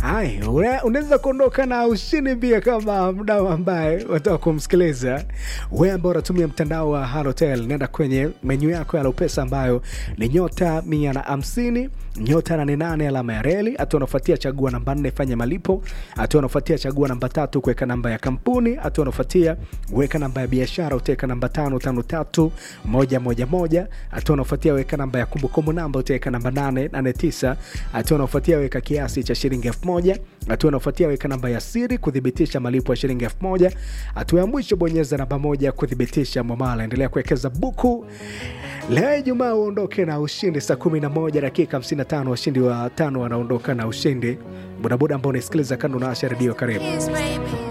Hai, una- unaweza kuondoka na ushindi pia kama mdau ambaye wataka kumsikiliza wewe ambao unatumia mtandao wa Halotel, nenda kwenye menyu yako ya Lopesa ambayo ni nyota mia na hamsini nyota nane nane alama ya reli. Hatua unafuatia chagua namba nne fanya malipo. Hatua unafuatia chagua namba tatu kuweka namba ya kampuni. Hatua unafuatia weka namba ya biashara, utaweka namba tano tano tatu moja moja moja. Hatua unafuatia weka namba ya kumbukumbu namba, utaweka namba nane nane tisa. Hatua unafuatia weka kiasi cha shilingi elfu moja. Hatua unafuatia weka namba ya siri kuthibitisha malipo ya shilingi elfu moja. Hatua ya mwisho bonyeza namba moja kuthibitisha mwamala. Endelea kuwekeza buku Leo Ijumaa uondoke na ushindi saa 11 dakika 55. Washindi wa tano wanaondoka na ushindi. Bodaboda ambao unasikiliza kando na Asha Redio, karibu. Yes, baby.